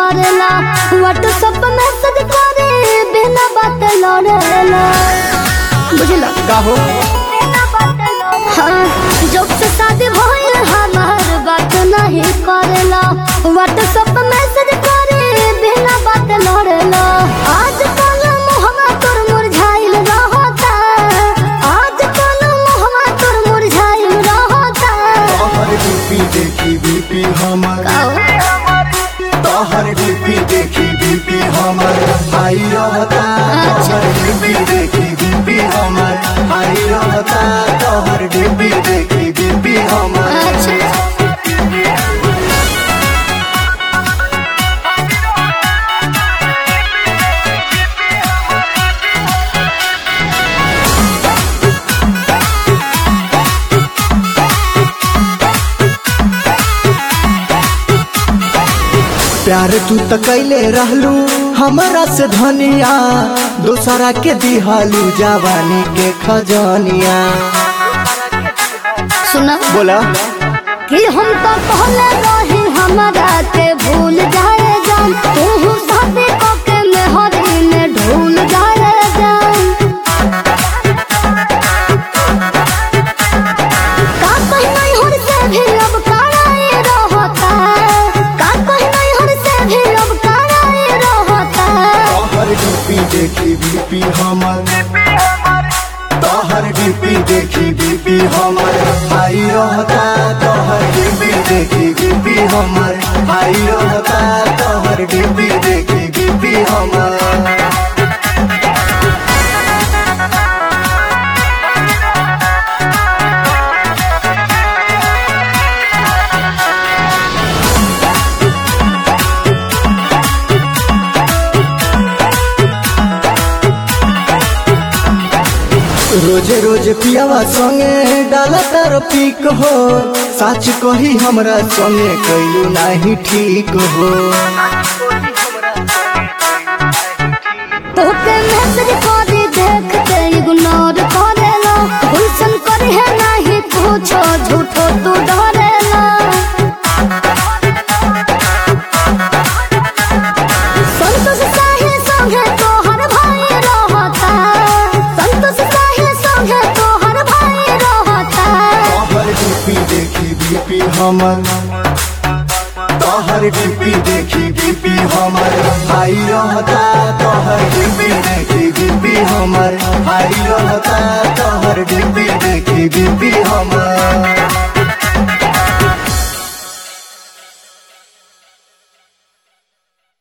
करेला WhatsApp message करे बिना बात लड़ेला बुझला का हो हाँ जब से शादी भइल हमार बात नहीं करेला व्हाट्सएप मैसेज करे बिना बात लड़ेला आज कल मुहम्मा तोर मुरझाइल रहता आज कल मुहम्मा तोर मुरझाइल रहता तोहर डीपी देखी बीपी हमर तोहर डीपी देखी बीपी हमर आई रहता तोहर डीपी देखी बीपी हमर आई रहता तोहर डीपी देखी बीपी हमर अच्छा प्यार तू त कैले रहलू हमरा से धनिया दोसरा के दिहालू जवानी के खजनिया सुना बोला कि हम तो पहले रही हमारा के भूल जाए जान तू शादी के मेहरी में ढूल जाए जान का कहीं नहीं हर से भी अब कराए रहता का कहीं नहीं हर से भी अब कराए रहता तोहर डीपी देखी बीपी हमर तोहर डीपी देखी बीपी हमर आई रहता तोहर डीपी देखी बीपी हमर आई रहता तोहर डीपी देखी बीपी हमर रोजे रोज पियावा संगे डाला तार पीक हो सच कही हमरा संगे कैलू नाही ठीक हो तोके मैसेज करी देख के इग्नोर करेला गुलशन करे है नहीं पूछो झूठो तू डरेला संतोष साहिल संगे तोहर भाई रहता संतोष साहिल संगे तोहर भाई रहता तोहर डीपी देखी बीपी हमर तोहर डीपी देखी बीपी हमर आई रहता तोहर डीपी देखी बीपी हमर आई रहता तोहर डीपी देखी बीपी हमर